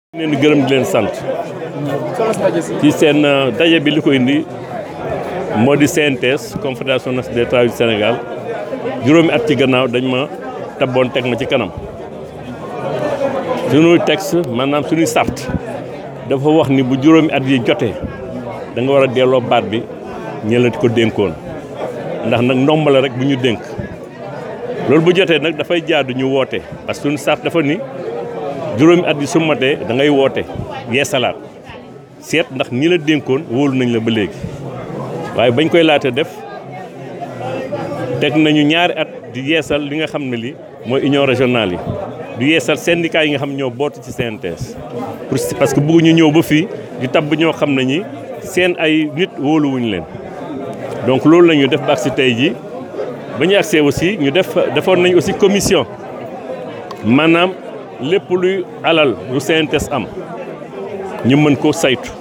leen di gërëm di leen sant ci seen daje bi li ko indi moo di CNTS confédération nationale des travailleurs du Sénégal juróomi at ci gannaaw dañ ma tabboon teg ma ci kanam suñuy texte maanaam suñuy sart dafa wax ni bu juróomi at yi jotee da nga war a delloo baat bi ñëlati ko dénkoon ndax nag ndomb la rek bu ñu dénk loolu bu jotee nag dafay jaadu ñu woote parce que suñu sart dafa ni juróomi at yi su matee da ngay woote yeesalaat seet ndax ñi la dénkoon wóolu nañ la ba léegi waaye bañ koy laata def teg nañu ñaari at di yeesal li nga xam ne li mooy union régionale yi di yeesal syndicat yi nga xam ñoo bootu ci CNTS parce que bëgguñu ñëw ba fii di tabb ñoo xam ne ñi seen ay nit wóoluwuñu leen donc loolu la ñu def ba agsi tey ji ba ñu agsee aussi ñu def defoon nañ aussi commission maanaam lépp luy alal lu CNTS am ñu mën ko saytu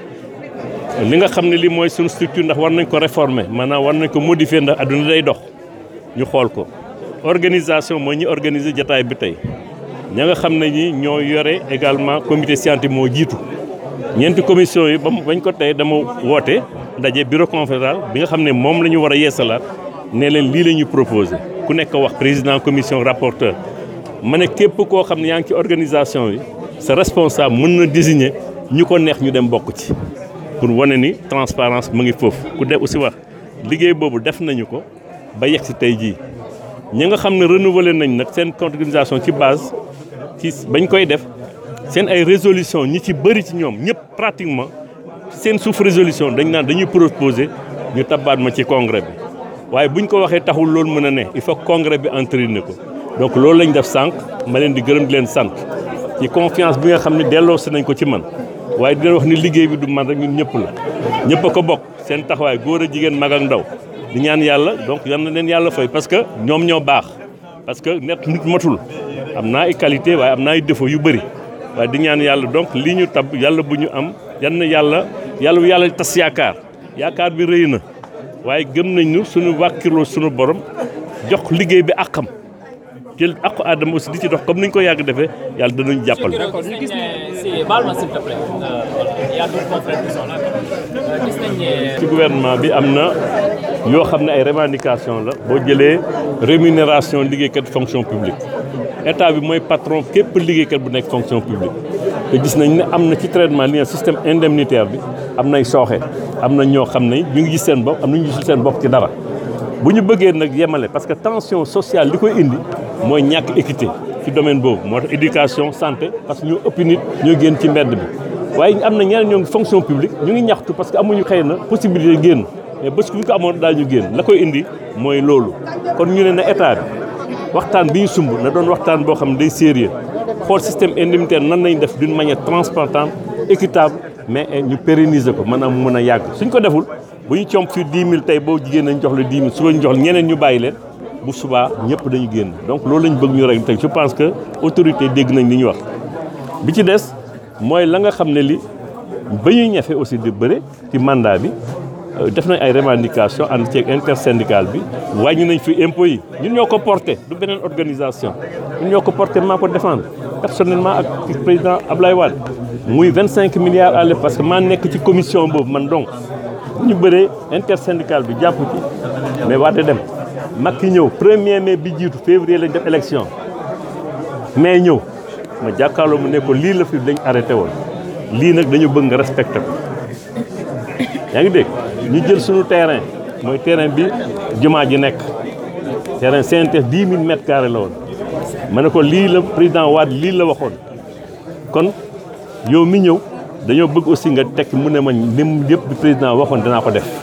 li nga xam ne lii mooy suñu structure ndax war nañ ko réformer maanaam war nañ ko modifier ndax adduna day dox ñu xool ko organisation mooy ñi organiser jataay bi tey ña nga xam ne ñi ñoo yore également comité scientifique moo jiitu ñeenti commission yi ba bañ ko tey dama woote ndaje bureau confédéral bi nga xam ne moom la ñu war a yeesalaat ne leen lii la ñu proposé ku nekk wax président commission rapporteur ma ne képp koo xam ne yaa ngi ci organisation bi sa responsable mën na désigner ñu ko neex ñu dem bokk ci pour wane ni transparence mu ngi foofu ku def aussi wax liggéey boobu def nañu ko ba yegg si tey jii ñi nga xam ne renouveler nañ nag seen organisation ci base ci bañ koy def seen ay résolution ñi ci bëri ci ñoom ñëpp pratiquement seen suuf résolution dañ naan dañuy proposer ñu tabaat ma ci congrès bi waaye buñ ko waxee taxul loolu mën a ne il faut congrès bi entériner ko donc loolu lañ def sànq ma leen di gërëm di leen sant ci confiance bi nga xam ne delloo si nañ ko ci man waaye di leen wax ni liggéey bi du man rek ñun ñëpp la ñëpp a ko bokk seen taxawaay góor a jigéen mag ak ndaw di ñaan yàlla donc yal na leen yàlla fay parce que ñoom ñoo baax parce que net nit matul am naa ay qualité waaye am naa ay défaut yu bëri waaye di ñaan yàlla donc lii ñu tab yàlla bu ñu am yan na yàlla yàlla bu yàlla tas yaakaar yaakaar bi rëy na waaye gëm nañu suñu wàkkirloo suñu borom jox liggéey bi àqam jël àqu aadama aussi di ci dox comme ni ñu ko yàgg defee yàlla danañu jàppale. d'accord ñu gis ne si baal ma s'il te plaît y a d'autres confrères qui sont là gis nañ ne. ci gouvernement bi am na yoo xam ne ay revendication la boo jëlee rémunération liggéeykat fonction publique état bi mooy patron képp liggéeykat bu nekk fonction publique te gis nañ ne am na ci traitement li système indemnitaire bi am nay sooxe am na ñoo xam ne ñu ngi gis seen bopp am na ñu gisul seen bopp ci dara bu ñu bëggee nag yemale parce que tension sociale li koy indi mooy ñàkk équité ci domaine boobu moo tax éducation santé parce que ñoo ëpp nit ñoo génn ci mbedd bi waaye am na ñeneen ñoo ngi fonction publique ñu ngi ñaxtu parce que amuñu xëy na possibilité génn mais bés bu ñu ko amoon daañu génn la koy indi mooy loolu kon ñu ne na état bi waxtaan bi ñu sumb na doon waxtaan boo xam ne day sérieux xool système indemnitaire nan nañ def d'une manière transparente équitable mais ñu pérenniser ko maanaam mu mën a yàgg suñ ko deful bu ñu comp fii 10 000 tey boo jigéen nañ jox la 10 000 suba ñu jox la ñeneen ñu bàyyi leen bu subaa ñëpp dañu génn donc loolu lañ bëgg ñu rek tey je pense que autorité dégg nañ li ñu wax bi ci des mooy la nga xam ne li ba ñuy ñafe aussi di bëre ci mandat bi def nañ ay revendication ànd ceeg intersyndical bi wàññi nañ fi impôts yi ñun ñoo ko porté du beneen organisation ñun ñoo ko porté maa ko défendre personnellement ak président Ablaye Wade muy 25 milliards à l'époque parce que maa nekk ci commission boobu man donc ñu bëree intersyndical bi jàpp ci mais waate dem Macky ñëw premier mai bi jiitu février lañ def élection mais ñëw ma jàkkaarloo mu ne ko lii la fi dañ arrêté woon lii nag dañu bëgg nga respecté ko yaa ngi dégg ñu jël suñu terrain mooy terrain bi jumaa ji nekk terrain CNTS 10 000 mètres carrés la woon ma ne ko lii la président Wade lii la waxoon kon yow mi ñëw dañoo bëgg aussi nga tekk mu ne ma lim yëpp bi président waxoon danaa ko def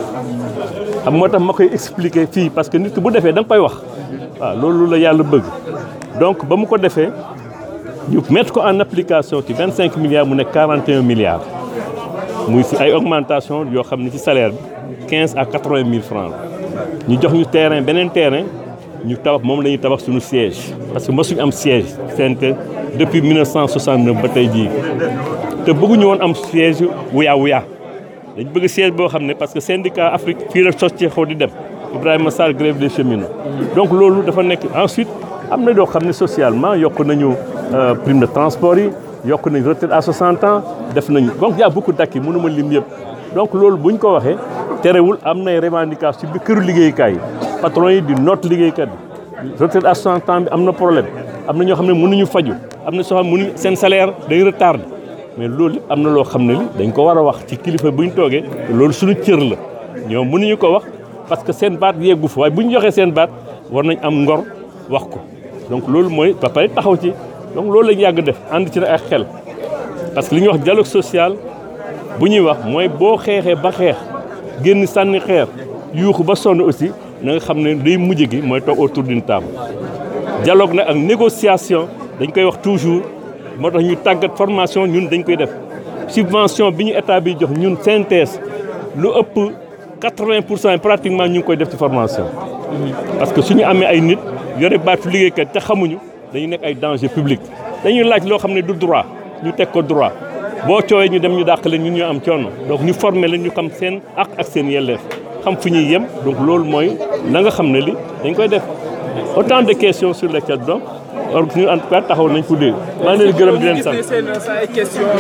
xam moo tax ma koy expliquer fii parce que nit ki bu defee da nga koy wax waaw loolu la yàlla bëgg donc ba mu ko defee ñu mettre ko en application ci 25 milliards mu nekk 41 milliards muy si ay augmentation yoo xam ne ci salaire bi 15 à 80 mille francs ñu jox ñu terrain beneen terrain ñu tabax moom la ñuy tabax suñu siège parce que mosuñu am siège CNTS depuis 1969 ba tey jii te bëgguñu woon am siège wuyaa wuyaa dañ bëgg siège boo xam ne parce que syndicat Afrique fii la sos ci xaw di dem Ibrahima Sarr grève des cheminots donc loolu dafa nekk ensuite am na doo xam ne socialement yokk nañu prime de transport yi yokk nañ retraite à 60 ans def nañ donc y a beaucoup d'acquis mënuma lim yëpp donc loolu bu ñu ko waxee terewul am nay revendication ci bi këru liggéeykaay yi patron yi di noot liggéeykat yi retraite à 60 ans bi am na problème am na ñoo xam ne mënuñu faju am na soo xam ne mënuñu seen salaire day retardé mais loolu lépp am na loo xam ne li dañ ko war a wax ci kilifa bu ñu toogee loolu suñu cër la ñoom mënuñu ko wax parce que seen baat yeggu fa waaye bu ñu joxee seen baat war nañ am ngor wax ko donc loolu mooy ba pare taxaw ci donc loolu lañu yàgg def ànd ci nag ak xel parce que li ñuy wax dialogue social bu ñuy wax mooy boo xeexee ba xeex génn sànni xeer yuuxu ba sonn aussi na nga xam ne day mujj gi mooy toog autour d'une table dialogue nag ak négociation dañ koy wax toujours moo tax ñu tàggat formation ñun dañ koy def subvention bi ñu état bi jox ñun synthèse lu ëpp 80 pour cent pratiquement ñu ngi koy def ci formation parce que suñu amee ay nit yore baatu liggéeykat te xamuñu dañu nekk ay danger public dañuy laaj loo xam ne du droit ñu teg ko droit boo coowee ñu dem ñu dàq leen ñun ñoo am coono donc ñu former leen ñu xam seen ak ak seen yelleef xam fu ñuy yem donc loolu mooy la nga xam ne li dañ koy def autant de questions sur lesquelles donc or ñu en tout cas taxaw nañ ko dégg maa ngi leen di gërëm di leen sant